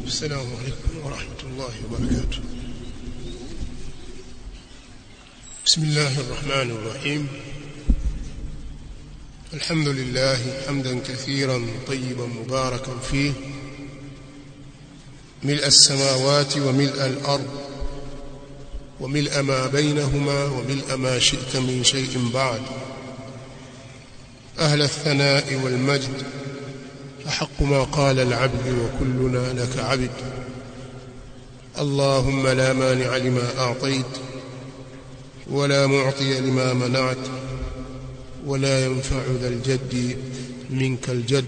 السلام عليكم ورحمة الله وبركاته بسم الله الرحمن الرحيم الحمد لله حمدا كثيرا طيبا مباركا فيه ملء السماوات وملء الأرض وملء ما بينهما وملء ما شئت من شيء بعد أهل الثناء والمجد أحق ما قال العبد وكلنا لك عبد اللهم لا مانع لما أعطيت ولا معطي لما منعت ولا ينفع ذا الجد منك الجد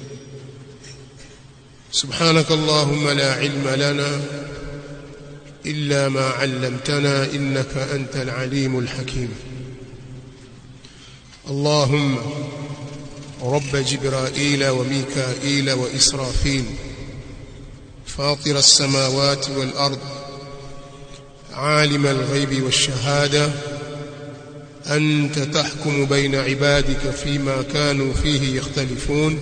سبحانك اللهم لا علم لنا إلا ما علمتنا إنك أنت العليم الحكيم اللهم رب جبرائيل وميكائيل وإسرافيل فاطر السماوات والأرض عالم الغيب والشهادة أنت تحكم بين عبادك فيما كانوا فيه يختلفون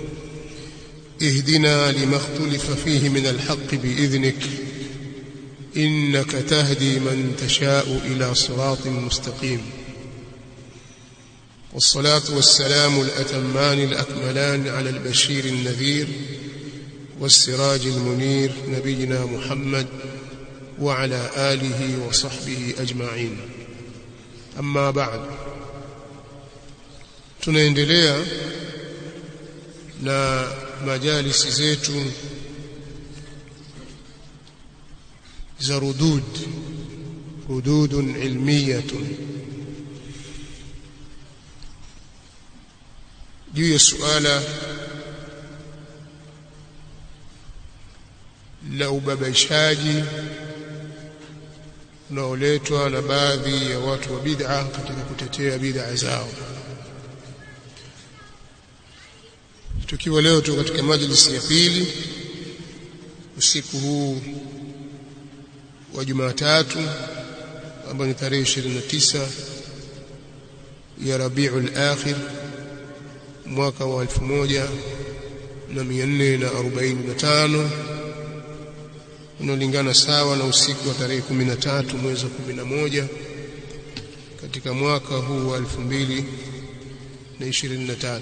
اهدنا لما اختلف فيه من الحق بإذنك إنك تهدي من تشاء إلى صراط مستقيم والصلاة والسلام الأتمان الأكملان على البشير النذير والسراج المنير نبينا محمد وعلى آله وصحبه أجمعين أما بعد tunaendelea na majalisi zetu za rudud rududun ilmiyatun juu ya suala la ubabaishaji unaoletwa na baadhi ya watu wa bid'a katika kutetea bid'a zao tukiwa leo tu katika majlisi ya pili usiku huu wa Jumatatu ambao ni tarehe 29 ya Rabiul Akhir mwaka wa 1445 unaolingana sawa na usiku wa tarehe 13 mwezi wa 11 katika mwaka huu wa 2023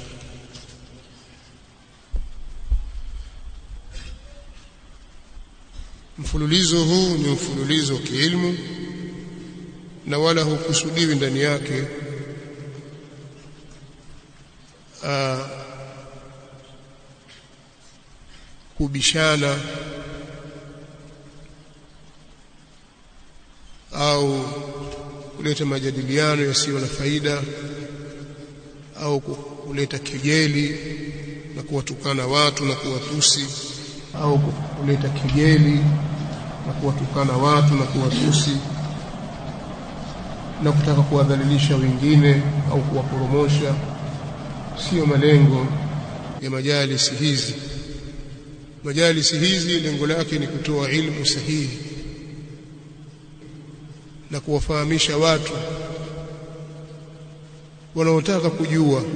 mfululizo huu ni mfululizo wa kiilmu na wala hukusudiwi ndani yake uh, kubishana au kuleta majadiliano yasiyo na faida au kuleta kejeli na kuwatukana watu na kuwatusi au kuleta kejeli na kuwatukana watu na kuwatusi na kutaka kuwadhalilisha wengine au kuwaporomosha sio malengo ya majalisi hizi majalisi hizi lengo lake ni kutoa ilmu sahihi na kuwafahamisha watu wanaotaka kujua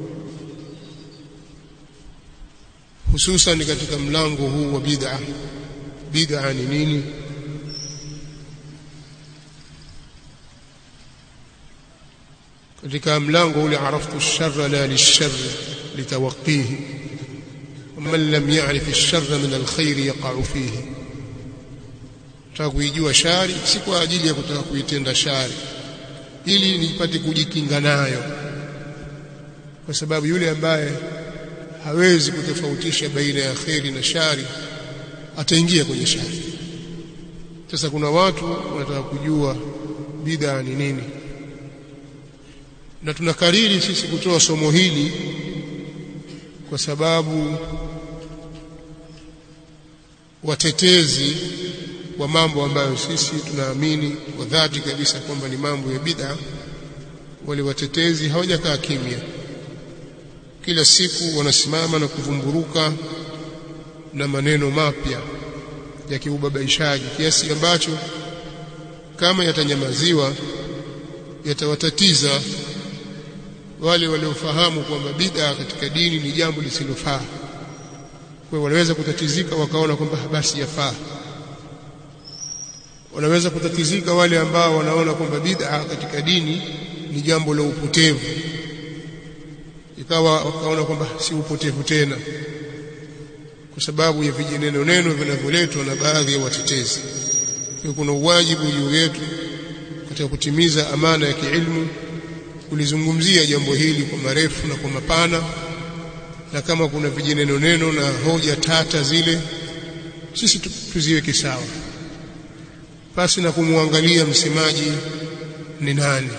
hususan katika mlango huu wa bid'a bid'a ni nini katika mlango ule araftu ash-sharra la lish-sharr litawaqihi ومن لم يعرف الشر من الخير يقع فيه kuijua shari si kwa ajili ya kutaka kuitenda shari ili nipate kujikinga nayo kwa sababu yule ambaye hawezi kutofautisha baina ya kheri na shari ataingia kwenye shari sasa kuna watu wanataka kujua bid'a ni nini na tunakariri sisi kutoa somo hili kwa sababu watetezi wa mambo ambayo sisi tunaamini kwa dhati kabisa kwamba ni mambo ya bid'a wale watetezi hawajakaa kimya kila siku wanasimama na kuvumburuka na maneno mapya ya kiubabaishaji kiasi ambacho kama yatanyamaziwa yatawatatiza wale waliofahamu kwamba bid'a katika dini ni jambo lisilofaa kwa wanaweza kutatizika wakaona kwamba basi yafaa wanaweza kutatizika wale ambao wanaona kwamba bid'a katika dini ni jambo la upotevu ikawa wakaona kwamba si upotevu tena kwa sababu ya vijineno neno vinavyoletwa na baadhi ya watetezi kwa kuna uwajibu juu yetu katika kutimiza amana ya kiilmu kulizungumzia jambo hili kwa marefu na kwa mapana na kama kuna vijineno neno na hoja tata zile sisi tuziweke sawa pasi na kumwangalia msemaji ni nani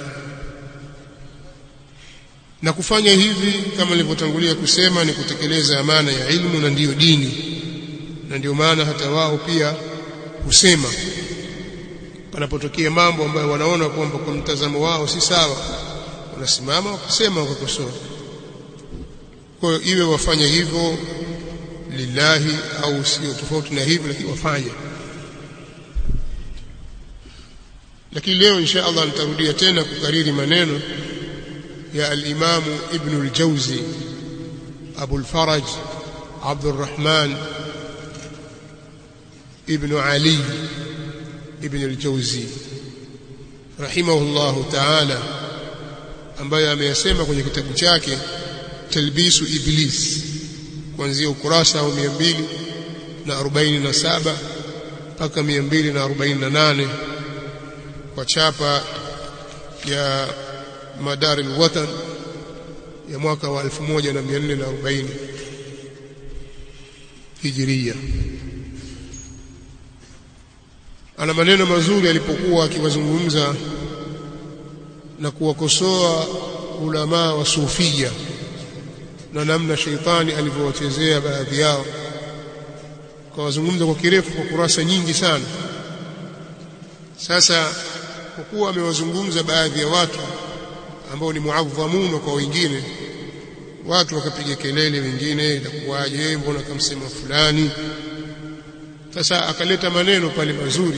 na kufanya hivi kama nilivyotangulia kusema ni kutekeleza amana ya ilmu na ndiyo dini na ndio maana hata wao pia husema panapotokea mambo ambayo wanaona kwamba kwa mtazamo wao si sawa wanasimama wakasema wakakosoa kwa hiyo iwe wafanye hivyo lillahi au sio tofauti na hivyo lakini wafanye lakini leo insha Allah nitarudia tena kukariri maneno ya al-Imam Ibn al-Jawzi Abu al-Faraj Abd al-Rahman Ibn Ali Ibn al-Jawzi rahimahullah ta'ala ambaye ameyasema kwenye kitabu chake Talbisu Iblis kuanzia ukurasa wa 247 mpaka 248 kwa chapa ya Madar al-Watan ya mwaka wa 1440 Hijiria. Ana maneno mazuri alipokuwa akiwazungumza na kuwakosoa ulama wa sufia na namna sheitani alivyowachezea baadhi yao, kawazungumza kwa kirefu kwa kurasa nyingi sana. Sasa kwa kuwa amewazungumza baadhi ya watu ambao ni muadhamuno kwa wengine watu wakapiga kelele wengine itakuwaje mbona kamsema fulani sasa akaleta maneno pale mazuri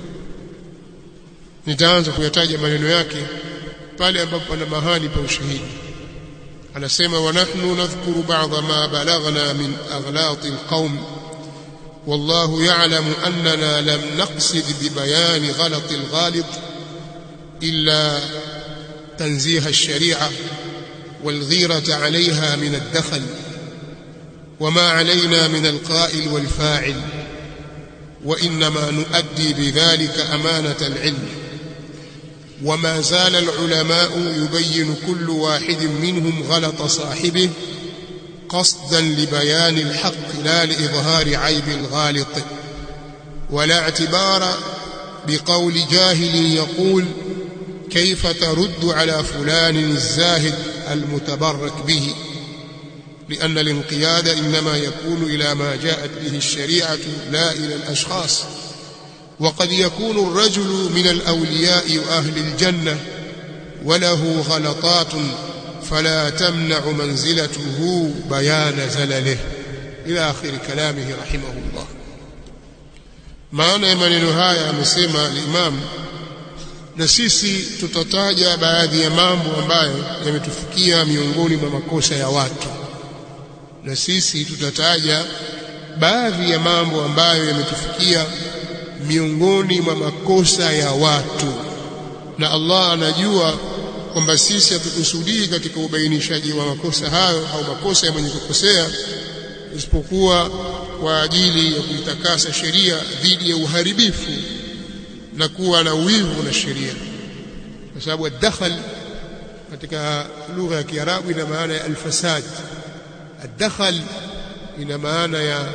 nitaanza kuyataja maneno yake pale ambapo pana mahali pa ushahidi anasema wa nahnu nadhkuru ba'dha ma balaghna min aghlati alqawm والله يعلم أننا لم نقصد ببيان غلط الغالط إلا تنزيه الشريعة والغيرة عليها من الدخل وما علينا من القائل والفاعل وإنما نؤدي بذلك أمانة العلم وما زال العلماء يبين كل واحد منهم غلط صاحبه قصدا لبيان الحق لا لإظهار عيب الغالط ولا اعتبار بقول جاهل يقول كيف ترد على فلان الزاهد المتبرك به لأن الانقياد إنما يكون إلى ما جاءت به الشريعة لا إلى الأشخاص وقد يكون الرجل من الأولياء وأهل الجنة وله غلطات فلا تمنع منزلته بيان زلله إلى آخر كلامه رحمه الله maana ya maneno haya amesema al-Imam na sisi tutataja baadhi ya mambo ambayo yametufikia miongoni mwa makosa ya watu na sisi tutataja baadhi ya mambo ambayo yametufikia miongoni mwa makosa ya watu na Allah anajua kwamba sisi hatukusudii katika ubainishaji wa makosa hayo au makosa ya mwenye kukosea isipokuwa kwa ajili ya kuitakasa sheria dhidi ya uharibifu na kuwa na wivu na sheria kwa sababu ad-dakhal katika lugha ya Kiarabu ina maana ya al-fasad ad-dakhal ina maana ya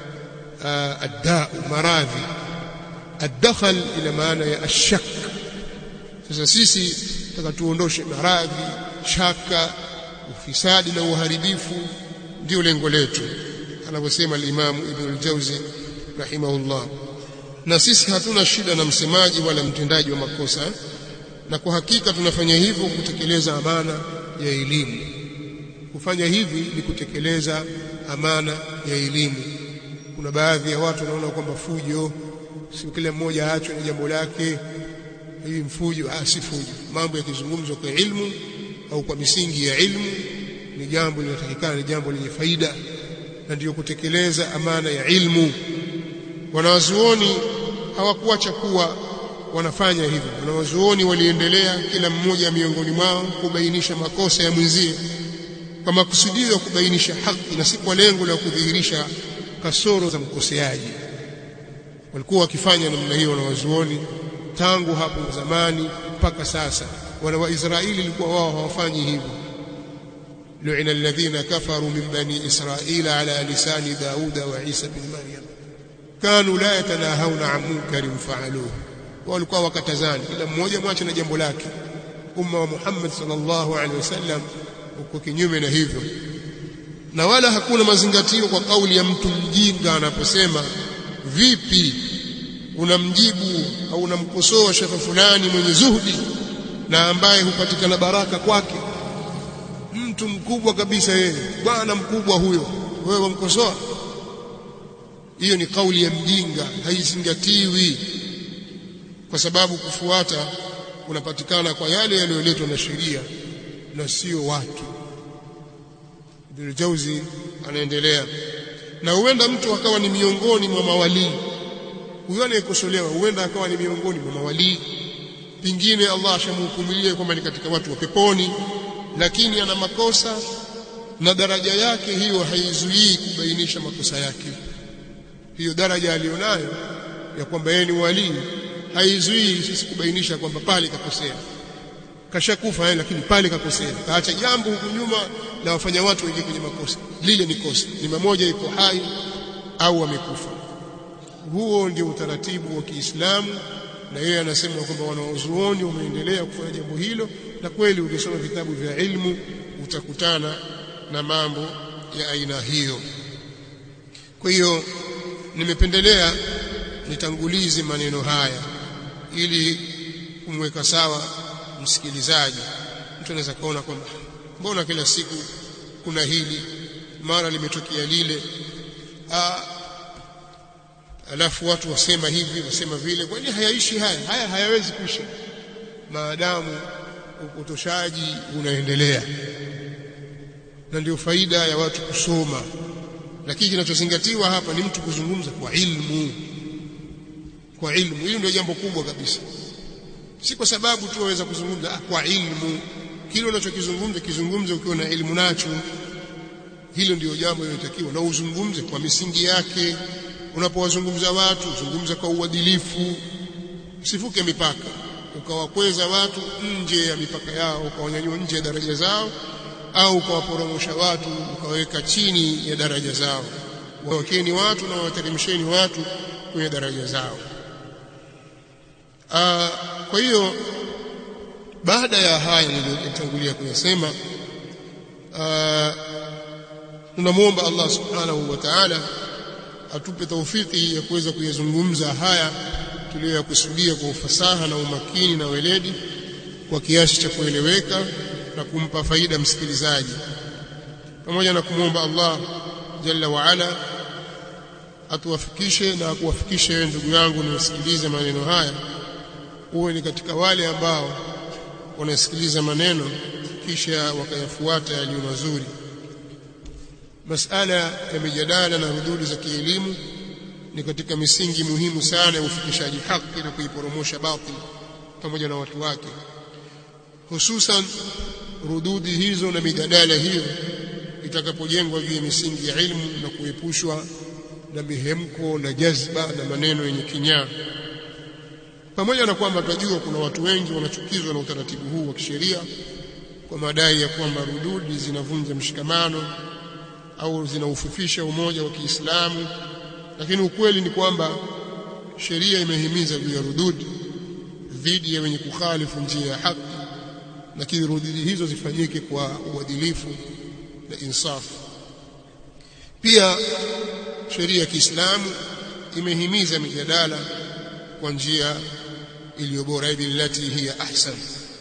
ad-da maradhi ad-dakhal ina maana ya ash-shak sasa sisi tutaka tuondoshe maradhi shaka ufisadi na uharibifu ndio lengo letu anavyosema al-Imam Ibn al-Jawzi rahimahullah na sisi hatuna shida na msemaji wala mtendaji wa makosa na kwa hakika tunafanya hivyo kutekeleza amana ya elimu kufanya hivi ni kutekeleza amana ya elimu kuna baadhi ya watu wanaona kwamba fujo si kila mmoja aachwe na jambo lake hii mfujo ah si fujo mambo yakizungumzwa kwa ilmu au kwa misingi ya ilmu ni jambo linatakikana ni jambo lenye faida na ndiyo kutekeleza amana ya ilmu wanawazuoni hawakuacha kuwa wanafanya hivyo wanawazuoni waliendelea kila mmoja miongoni mwao kubainisha makosa ya mwenzie kwa makusudio ya kubainisha haki na si kwa lengo la kudhihirisha kasoro za mkoseaji walikuwa wakifanya namna hiyo wanawazuoni tangu hapo zamani mpaka sasa wana wa Israeli ilikuwa wao hawafanyi hivyo lu'ina alladhina kafaru min bani israila ala lisani dauda wa isa bin maryam kanu la yatanahawna an munkarin fa'aluhu walikuwa wakatazani kila mmoja mwache na jambo lake umma wa Muhammad sallallahu alaihi wasallam uko kinyume na hivyo na wala hakuna mazingatio kwa kauli ya mtu mjinga anaposema vipi unamjibu au unamkosoa shekhe fulani mwenye zuhdi na ambaye hupatikana baraka kwake mtu mkubwa kabisa yeye bwana mkubwa huyo wewe wamkosoa hiyo ni kauli ya mjinga haizingatiwi kwa sababu kufuata kunapatikana kwa yale yaliyoletwa na sheria na sio watu Ibn Jauzi anaendelea na huenda mtu akawa ni miongoni mwa mawalii huyo anayekosolewa huenda akawa ni miongoni mwa mawalii pingine Allah ashamhukumilie kwamba ni katika watu wa peponi lakini ana makosa na daraja yake hiyo haizuii kubainisha makosa yake hiyo daraja alionayo ya kwamba yeye ni walii haizuii sisi kubainisha kwamba pale kakosea kashakufa yeye lakini pale kakosea kaacha jambo huku nyuma na wafanya watu wengi kwenye makosa lile ni kosa ni mmoja yuko hai au amekufa huo ndio utaratibu wa Kiislamu na yeye anasema kwamba wanaozuoni wameendelea kufanya jambo hilo na kweli ukisoma vitabu vya ilmu utakutana na mambo ya aina hiyo kwa hiyo nimependelea nitangulize maneno haya ili kumweka sawa msikilizaji mtu anaweza kaona kwamba mbona kila siku kuna hili mara limetokea lile Aa, alafu watu wasema hivi wasema vile kwani hayaishi haya haya hayawezi kuisha maadamu upotoshaji unaendelea na ndio faida ya watu kusoma lakini kinachozingatiwa hapa ni mtu kuzungumza kwa ilmu kwa ilmu hilo ndio jambo kubwa kabisa si kwa sababu tu waweza kuzungumza ah, kwa ilmu kile unachokizungumza kizungumze ukiwa na elimu nacho hilo ndio jambo linalotakiwa na uzungumze kwa misingi yake unapowazungumza watu zungumza kwa uadilifu usivuke mipaka ukawakweza watu nje ya mipaka yao ukawanyanyua nje ya daraja zao au ukawaporomosha watu ukaweka chini ya daraja zao wawekeni watu na wateremsheni watu kwenye daraja zao Aa, kwa hiyo baada ya haya niliyotangulia kuyasema tunamwomba Allah subhanahu wa ta'ala atupe taufiki ya kuweza kuyazungumza haya tuliyoyakusudia kwa ufasaha na umakini na weledi kwa kiasi cha kueleweka na kumpa faida msikilizaji pamoja na kumwomba Allah jalla wa ala atuwafikishe na akuwafikishe wewe ndugu yangu niusikilize maneno haya uwe ni katika wale ambao wanasikiliza maneno kisha wakayafuata yaliyo mazuri masala ya mijadala na rududi za kielimu ni katika misingi muhimu sana ya ufikishaji haki na kuiporomosha batil pamoja na watu wake hususan rududi hizo na mijadala hiyo itakapojengwa juu ya misingi ya ilmu na kuepushwa na mihemko na jazba na maneno yenye kinyaa pamoja na kwamba tunajua kuna watu wengi wanachukizwa na utaratibu huu wa kisheria kwa madai ya kwamba rududi zinavunja mshikamano au zinaufufisha umoja wa Kiislamu lakini ukweli ni kwamba sheria imehimiza juu ya rududi dhidi ya wenye kukhalifu njia ya haki lakini rududi hizo zifanyike kwa uadilifu na insafu pia sheria ya Kiislamu imehimiza mijadala kwa njia iliyo bora billati hiya ahsan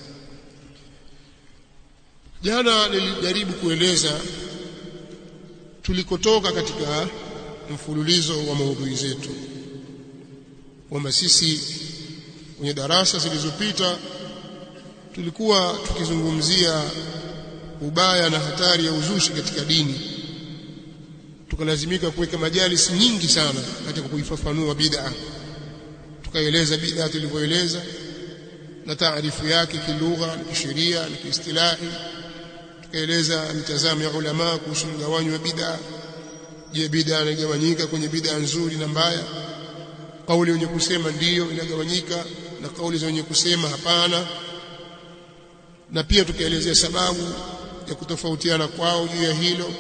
jana nilijaribu kueleza tulikotoka katika mfululizo wa maudhui zetu kwamba sisi kwenye darasa zilizopita tulikuwa tukizungumzia ubaya na hatari ya uzushi katika dini tukalazimika kuweka majalis nyingi sana katika kuifafanua bid'a tukaeleza bid'a tulivyoeleza na taarifu yake kilugha na kisheria na kiistilahi tukaeleza mitazamo ya ulama kuhusu mgawanyo wa bid'a je bid'a inagawanyika kwenye bid'a nzuri na mbaya kauli wenye kusema ndiyo inagawanyika na kauli za wenye kusema hapana na pia tukaelezea sababu ya kutofautiana kwao juu ya hilo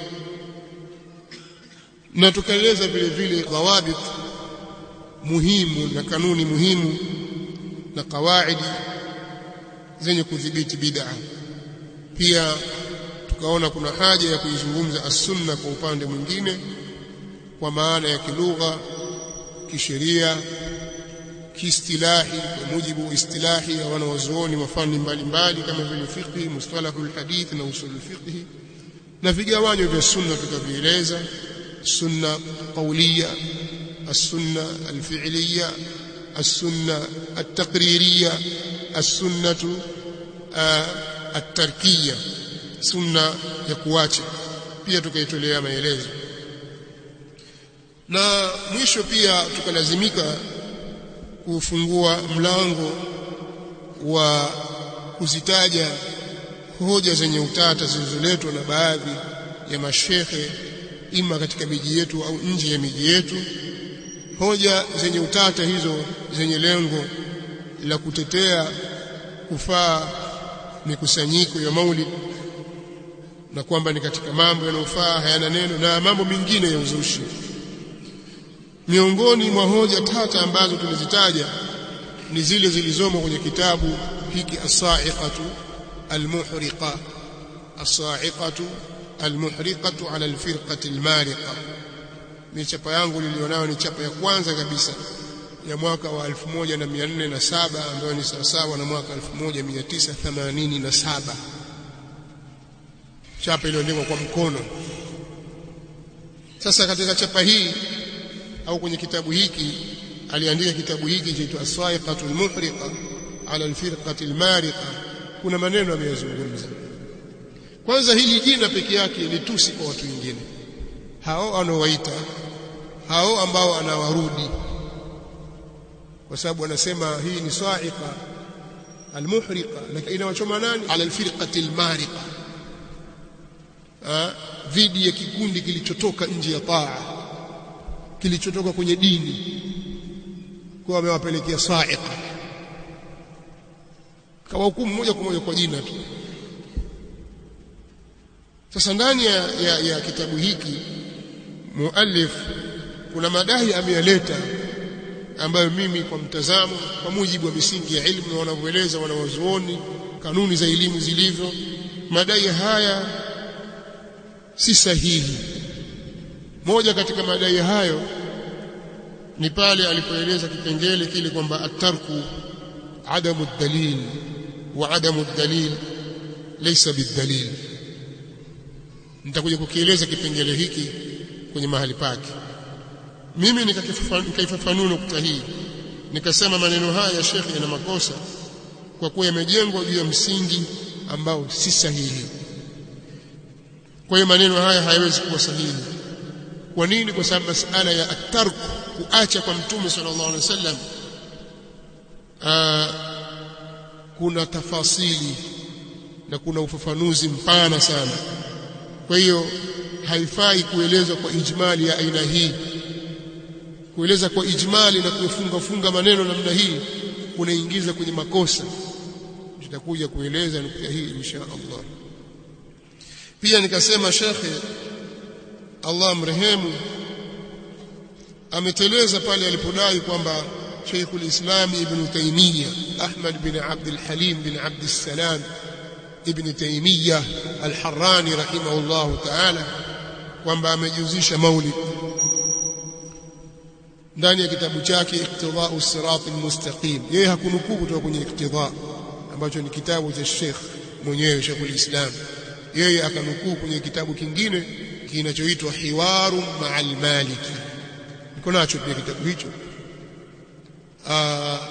na tukaeleza vile vile dhawabit muhimu na kanuni muhimu na kawaidi zenye kudhibiti bid'a pia tukaona kuna haja ya kuizungumza as-sunna kwa upande mwingine kwa maana ya kilugha kisheria kiistilahi kwa mujibu wa istilahi ya wanawazuoni wa fani mbalimbali kama vile fiqh mustalahul hadith na usul fiqh na vigawanyo vya sunna tukavieleza sunna qawliya السنة الفعلية السنة التقريرية السنة التركية سنة ya kuacha pia tukaitolea maelezo na mwisho pia tukalazimika kufungua mlango wa kuzitaja hoja zenye utata zilizoletwa na baadhi ya mashekhe ima katika miji yetu au nje ya miji yetu hoja zenye utata hizo zenye lengo la kutetea kufaa mikusanyiko ya maulid na kwamba ni katika mambo yanayofaa hayana neno na mambo mengine ya uzushi miongoni mwa hoja tata ambazo tulizitaja ni zile zilizomo kwenye kitabu hiki as-sa'iqatu al-muhriqa as-sa'iqatu al-muhriqatu ala al-firqati al-mariqa ni chapa yangu nilionayo ni chapa ya kwanza kabisa ya mwaka wa 1407 ambayo ni sawasawa na mwaka 1987 chapa iliyoandikwa kwa mkono sasa katika chapa hii au kwenye kitabu hiki aliandika kitabu hiki chaitwa as-saiqatu al-muhriqa ala al-firqati al-mariqa kuna maneno ameyazungumza kwanza hili jina peke yake ni tusi kwa watu wengine hao anaowaita hao ambao anawarudi kwa sababu anasema hii ni sa'iqa almuhriqa lakini inawachoma nani ala alfirqati almariqa dhidi ya kikundi kilichotoka nje ya taa kilichotoka kwenye dini kwa amewapelekea sa'iqa kawahukumu moja kwa moja kwa jina tu sasa ndani ya, ya, ya kitabu hiki muallif kuna madai ameyaleta ambayo mimi kwa mtazamo kwa mujibu wa misingi ya ilmu wanavyoeleza wanawazuoni kanuni za elimu zilivyo madai haya si sahihi moja katika madai hayo ni pale alipoeleza kipengele kile kwamba atarku adamu dalil wa adamu dalil laysa bidalil nitakuja kukieleza kipengele hiki kwenye mahali pake mimi nikaifafanua nukta hii nikasema maneno haya ya shekhi yana makosa kwa kuwa yamejengwa juu ya msingi ambao si sahihi kwa hiyo maneno haya hayawezi kuwa sahihi kwa nini kwa sababu masala ya atarku kuacha kwa mtume sallallahu alaihi wasallam kuna tafasili na kuna ufafanuzi mpana sana kwa hiyo haifai kuelezwa kwa ijmali ya aina hii kueleza kwa ijmali na kufunga funga maneno namna hii kunaingiza kwenye makosa tutakuja kueleza nukta hii insha Allah pia nikasema shekhe Allah mrehemu ameteleza pale alipodai kwamba Sheikh al-Islam Ibn Taymiyyah Ahmad bin Abd al-Halim bin Abd al-Salam Ibn Taymiyyah al-Harrani rahimahullahu ta'ala kwamba amejuzisha maulid ndani ya kitabu chake Iqtida'u Sirat al-Mustaqim yeye hakunukuu kutoka kwenye Iqtida ambacho ni kitabu cha Sheikh mwenyewe Sheikh al-Islam yeye akanukuu kwenye kitabu kingine kinachoitwa Hiwaru ma'al Maliki niko nacho pia kitabu hicho Aa,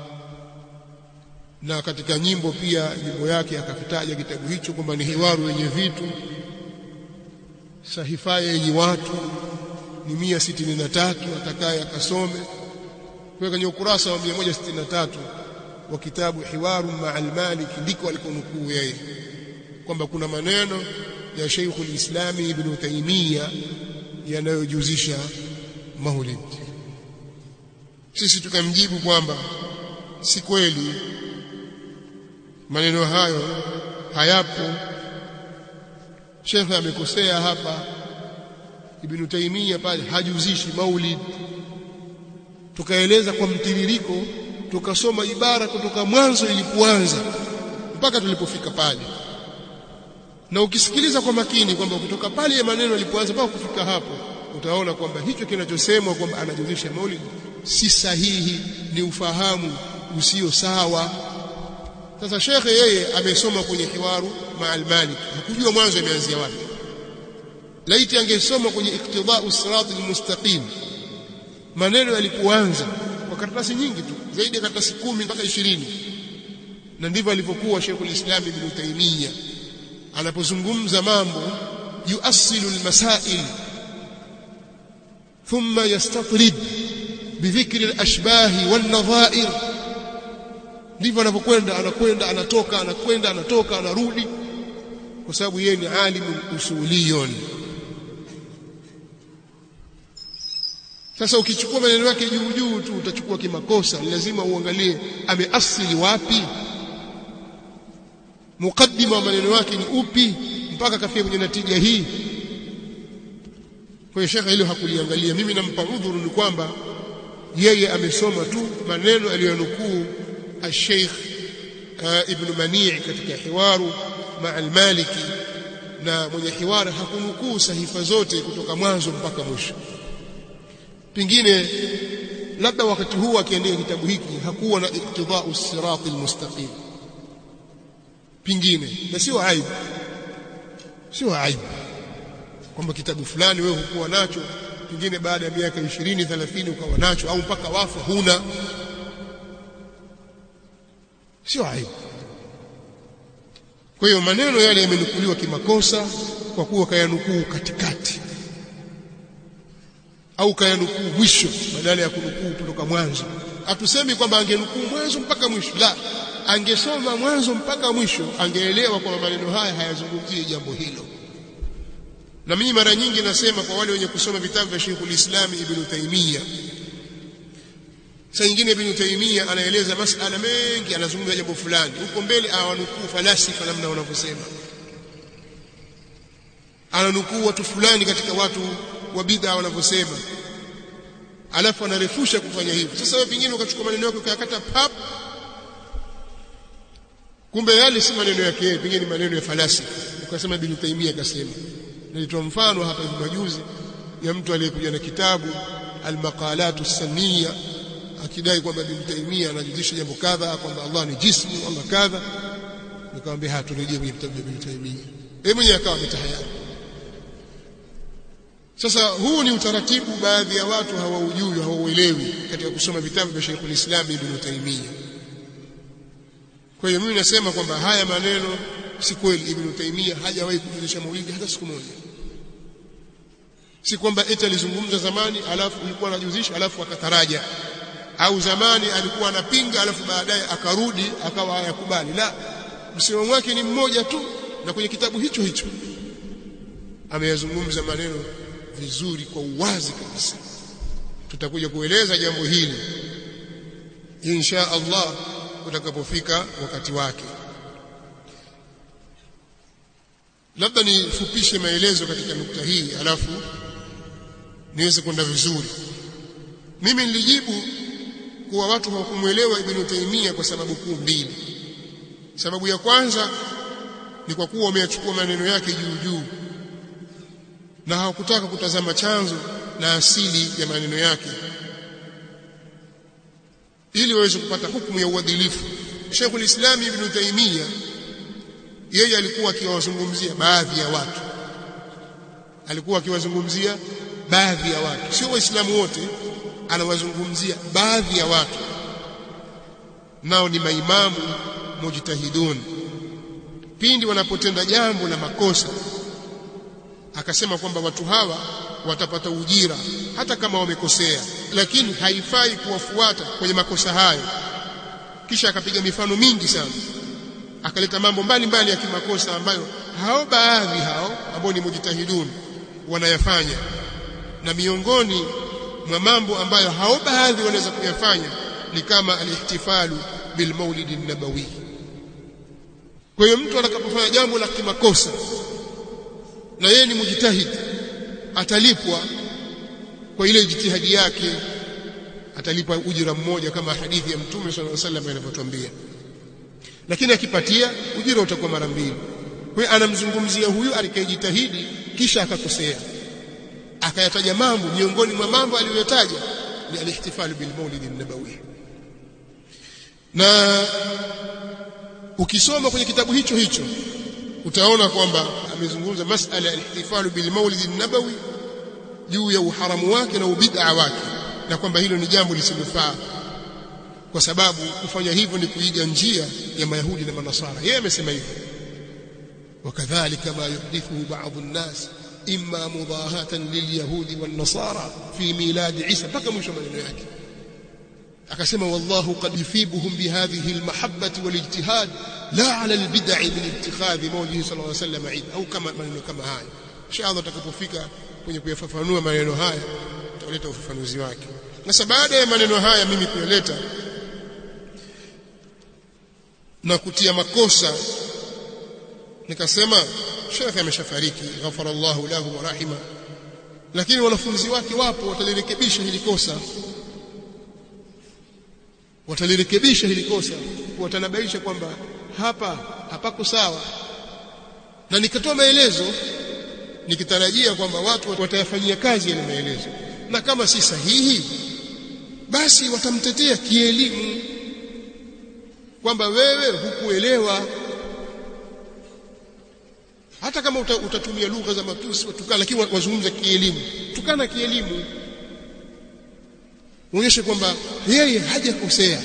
na katika nyimbo pia nyimbo yake akakitaja kitabu hicho kwamba ni hiwaru yenye vitu sahifaya yenye watu ni mia sitini na tatu atakaye akasome kwa kwenye ukurasa wa 163 wa kitabu Hiwaru ma'al Malik ndiko alikonukuu yeye kwamba kuna maneno ya Sheikh al-Islami Ibn Taymiyyah yanayojuzisha maulid sisi tukamjibu kwamba si kweli maneno hayo hayapo Sheikh amekosea hapa Ibn Taymiyyah pale hajuzishi maulid tukaeleza kwa mtiririko tukasoma ibara kutoka mwanzo ilipoanza mpaka tulipofika pale na ukisikiliza kwa makini kwamba kutoka pale maneno yalipoanza mpaka kufika hapo utaona kwamba hicho kinachosemwa kwamba anajuzisha maulid si sahihi ni ufahamu usio sawa sasa shekhe yeye amesoma kwenye hiwaru ma'al malik hakujua mwanzo imeanzia wapi laiti angesoma kwenye iktidau sirat almustaqim maneno yalipoanza kwa karatasi nyingi tu zaidi ya karatasi kumi mpaka ishirini na ndivyo alivyokuwa Sheikhul Islam Ibn Taymiyyah anapozungumza mambo yuasilu almasail thumma yastatrid bidhikri alashbah walnadha'ir ndivyo anapokwenda anakwenda anatoka anakwenda anatoka anarudi kwa sababu yeye ni alimu usuliyun sasa ukichukua maneno yake juu juu tu utachukua kimakosa lazima uangalie ameasili wapi mukaddima wa maneno yake ni upi mpaka kafia kwenye natija hii kwa hiyo shekha hilo hakuliangalia mimi nampa udhuru ni kwamba yeye amesoma tu maneno aliyonukuu الشيخ ابن منيع katika hiwaru مع المالكي na mwenye hiwara hakunukuu sahifa zote kutoka mwanzo mpaka mwisho pengine labda wakati huu akiandika kitabu hiki hakuwa na iktidau sirati almustaqim pengine na sio aibu sio aibu kwamba kitabu fulani wewe hukuwa nacho pengine baada ya miaka 20 30 ukawa nacho au mpaka wafu huna sio aibu kwa hiyo maneno yale yamenukuliwa kimakosa kwa kuwa kayanukuu katikati au kayanukuu mwisho badala ya kunukuu kutoka mwanzo hatusemi kwamba angenukuu mwanzo mpaka mwisho la angesoma mwanzo mpaka mwisho angeelewa kwamba maneno haya hayazungumzii jambo hilo na mimi mara nyingi nasema kwa wale wenye kusoma vitabu vya Sheikhul Islam Ibn Taymiyyah saa nyingine Ibn Taymiyyah anaeleza masala mengi anazungumza jambo fulani huko mbele awanukuu falasifa namna wanavyosema ananukuu watu fulani katika watu wa bid'a wanavyosema alafu anarefusha kufanya hivyo sasa wewe pengine ukachukua maneno yako ukayakata pap kumbe yale si maneno yake yeye pengine ni maneno ya falasifa ukasema Ibn Taymiyyah akasema nilitoa mfano hapa hivi majuzi ya mtu aliyekuja na kitabu al-maqalat as-saniyya akidai kwamba Ibn Taymiyyah anajuzisha jambo kadha kwamba Allah ni jismu Allah kadha nikamwambia haturejee kwenye kitabu cha Ibn Taymiyyah yeye mwenyewe akawa ametahayari sasa huu ni utaratibu baadhi ya watu hawaujui hawauelewi katika kusoma vitabu vya Sheikhul Islam Ibn Taymiyyah kwa hiyo mimi nasema kwamba haya maneno si kweli Ibn Taymiyyah hajawahi kujuzisha maulidi hata siku moja si kwamba eti alizungumza zamani alafu alikuwa anajuzisha alafu akataraja au zamani alikuwa anapinga alafu baadaye akarudi akawa hayakubali la msimamo wake ni mmoja tu na kwenye kitabu hicho hicho ameyazungumza maneno vizuri kwa uwazi kabisa tutakuja kueleza jambo hili insha Allah utakapofika wakati wake labda nifupishe maelezo katika nukta hii alafu niweze kwenda vizuri mimi nilijibu kuwa watu hawakumuelewa Ibn Taymiyyah kwa sababu kuu mbili sababu ya kwanza ni kwa kuwa wameyachukua maneno yake juu juu na hawakutaka kutazama chanzo na asili ya maneno yake ili waweze kupata hukumu ya uadilifu Sheikhul Islam Ibn Taymiyyah yeye alikuwa akiwazungumzia baadhi ya watu alikuwa akiwazungumzia baadhi ya watu sio waislamu wote anawazungumzia baadhi ya watu nao ni maimamu mujtahidun pindi wanapotenda jambo la makosa akasema kwamba watu hawa watapata ujira hata kama wamekosea lakini haifai kuwafuata kwenye makosa hayo kisha akapiga mifano mingi sana akaleta mambo mbalimbali ya kimakosa ambayo hao baadhi hao ambao ni mujtahidun wanayafanya na miongoni mwa mambo ambayo hao baadhi wanaweza kuyafanya ni kama alihtifalu bil maulid nabawi kwa hiyo mtu atakapofanya jambo la kimakosa na yeye ni mujtahid atalipwa kwa ile jitihadi yake atalipwa ujira mmoja kama hadithi ya mtume sallallahu alaihi wasallam inavyotuambia lakini akipatia ujira utakuwa mara mbili kwa hiyo anamzungumzia huyu alikayejitahidi kisha akakosea akayataja mambo miongoni mwa mambo aliyoyataja ni alihtifal bil maulid an-nabawi na ukisoma kwenye kitabu hicho hicho utaona kwamba amezungumza masala ya ihtifalu bil maulid an-nabawi juu ya uharamu wake na ubid'a wake na kwamba hilo ni jambo lisilofaa kwa sababu kufanya hivyo ni kuiga njia ya mayahudi na manasara yeye amesema hivyo wakadhalika ma yuhdithu ba'd an-nas imma mudahatan lilyahudi wan-nasara fi milad Isa mpaka mwisho maneno yake akasema wallahu qad yufibuhum bihadhihi almahabbati walijtihad la ala albid'i min ittikhadhi mawlihi sallallahu alayhi wasallam eid au kama maneno kama haya inshallah tutakapofika kwenye kuyafafanua maneno haya tutaleta ufafanuzi wake sasa baada ya maneno haya mimi kuyaleta na kutia makosa nikasema shekhe ameshafariki ghafara Allahu lahu wa rahima lakini wanafunzi wake wapo watalirekebisha hili kosa watalirekebisha hili kosa watanabaisha kwamba hapa hapako sawa na nikatoa maelezo nikitarajia kwamba watu watayafanyia kazi yale maelezo na kama si sahihi basi watamtetea kielimu kwamba wewe hukuelewa hata kama uta, utatumia lugha za matusi watukana lakini wazungumza kielimu tukana kielimu uonyeshe kwamba yeye hajakosea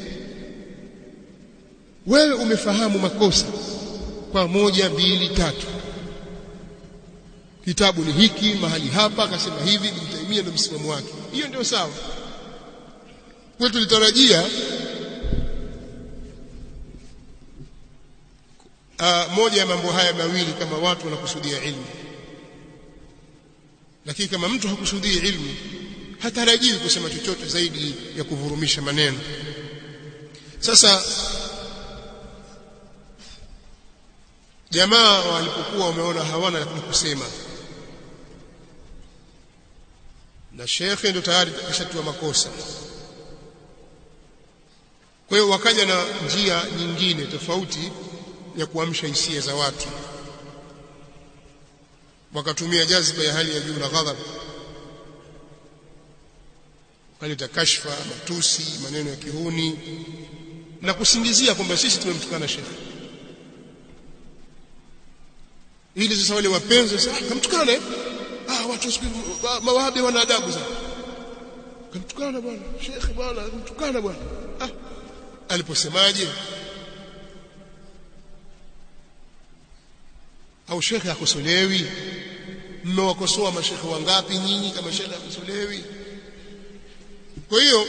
wewe umefahamu makosa kwa moja mbili tatu kitabu ni hiki mahali hapa akasema hivi Ibn ndio msimamo wake hiyo ndio sawa kwa tulitarajia uh, moja ya mambo haya mawili kama watu wanakusudia ilmu lakini kama mtu hakusudii ilmu hatarajiwi kusema chochote zaidi ya kuvurumisha maneno sasa jamaa walipokuwa wameona hawana la kusema na shekhe ndio tayari kashatua makosa kwa hiyo wakaja na njia nyingine tofauti ya kuamsha hisia za watu wakatumia jazba ya hali ya juu na ghadhab wakaleta kashfa matusi maneno ya kihuni na kusingizia kwamba sisi tumemtukana shekhe ili sasa wale wapenzi sasa kamtukane ah watu mawahabi wana adabu sana kamtukana bwana shekhe bwana kamtukana bwana ah aliposemaje au shekhe akosolewi mmewakosoa mashekhe wangapi nyinyi kama shekhe akosolewi kwa hiyo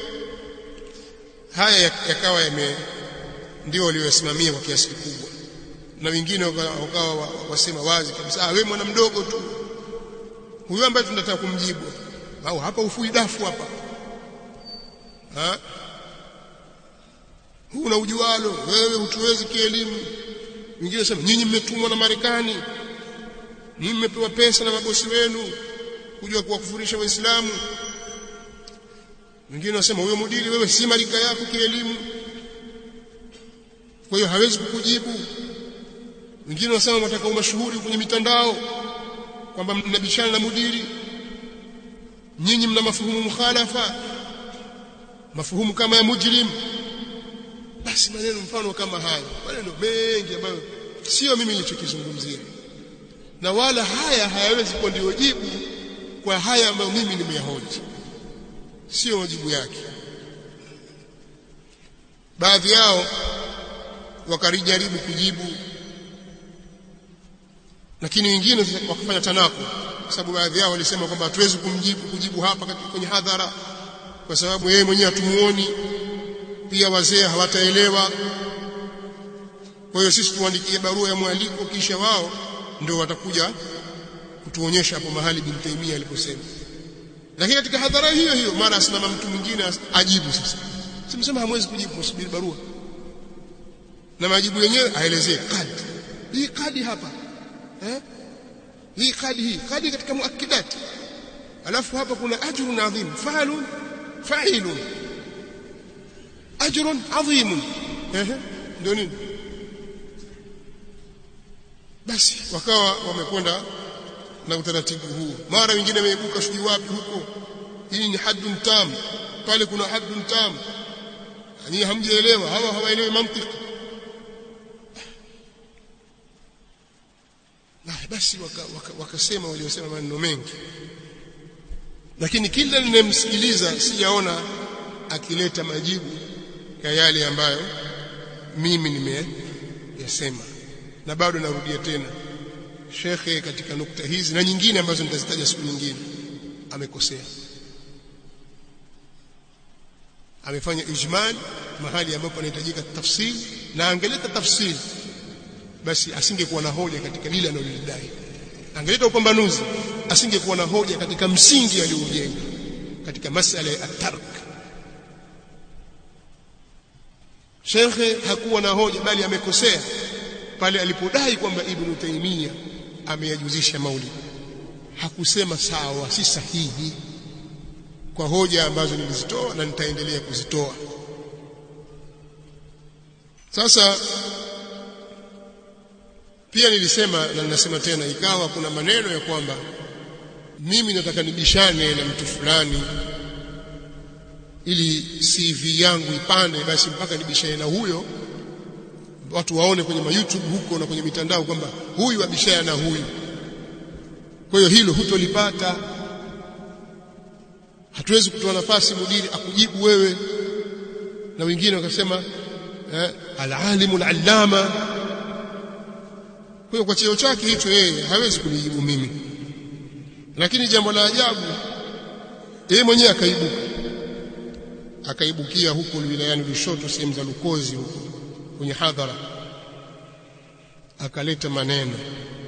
haya yakawa yame ndio waliosimamia kwa kiasi kikubwa na wengine wakawa wasema wazi kabisa ah wewe mwana mdogo tu huyo ambaye tunataka kumjibu au hapa ufui dafu hapa ha huna ujualo wewe hutuwezi kielimu wengine wasema nyinyi mmetumwa na Marekani nyinyi mmepewa pesa na mabosi wenu kuja kuwakufurisha waislamu wengine wasema huyo mudiri wewe si marika yako kielimu kwa hiyo hawezi kukujibu wengine wasema wataka umashuhuri kwenye mitandao kwamba mnabishana na mudiri nyinyi mna mafuhumu mukhalafa mafuhumu kama ya mujrim basi maneno mfano kama hayo maneno mengi ambayo sio mimi nilichokizungumzia na wala haya hayawezi kuwa ndio jibu kwa haya ambayo mimi nimeyahoji sio majibu yake baadhi yao wakarijaribu kujibu lakini wengine wakafanya tanako kwa sababu baadhi yao walisema kwamba hatuwezi kumjibu kujibu hapa kwenye hadhara kwa sababu yeye mwenyewe hatumuoni pia wazee hawataelewa kwa hiyo sisi tuandikie barua ya mwaliko kisha wao ndio watakuja kutuonyesha hapo mahali bin Taimia aliposema lakini katika hadhara hiyo hiyo mara asimama mtu mwingine ajibu sasa simsema hamwezi kujibu msubiri barua na majibu yenyewe aelezee kadi hii kadi hapa eh hii kadi hii kadi katika muakkidat alafu hapa kuna ajrun adhim fa'alun fa'ilun ajrun adhim eh ndio nini basi wakawa wamekwenda na utaratibu huu mara wengine wameibuka sijui wapi huko hii ni haddun tam pale kuna haddun tam yani hamjaelewa hawa hawaelewi mantiki na basi wakasema waka, waka waliosema maneno mengi lakini kila ninayemsikiliza sijaona akileta majibu ya yale ambayo mimi nimeyasema na bado narudia tena shekhe katika nukta hizi na nyingine ambazo nitazitaja siku nyingine amekosea amefanya ijmal mahali ambapo anahitajika tafsiri na angeleta tafsiri basi asingekuwa na hoja katika lile analolidai angeleta upambanuzi asingekuwa na hoja katika msingi aliojenga katika masala ya tark shekhe hakuwa na hoja bali amekosea pale alipodai kwamba ibn Taymiyyah ameyajuzisha maulid hakusema sawa si sahihi kwa hoja ambazo nilizitoa na nitaendelea kuzitoa sasa pia nilisema na ninasema tena ikawa kuna maneno ya kwamba mimi nataka nibishane na mtu fulani ili CV yangu ipande basi mpaka nibishane na huyo watu waone kwenye ma YouTube huko na kwenye mitandao kwamba huyu abishana na huyu kwa hiyo hilo hutolipata hatuwezi kutoa nafasi mudiri akujibu wewe na wengine wakasema eh, al-alimu al-allama kwa hiyo kwa cheo chake hicho yeye hawezi kunijibu mimi lakini jambo la ajabu yeye mwenyewe akaibuka akaibukia huko wilayani Lushoto sehemu za Lukozi huko kwenye hadhara akaleta maneno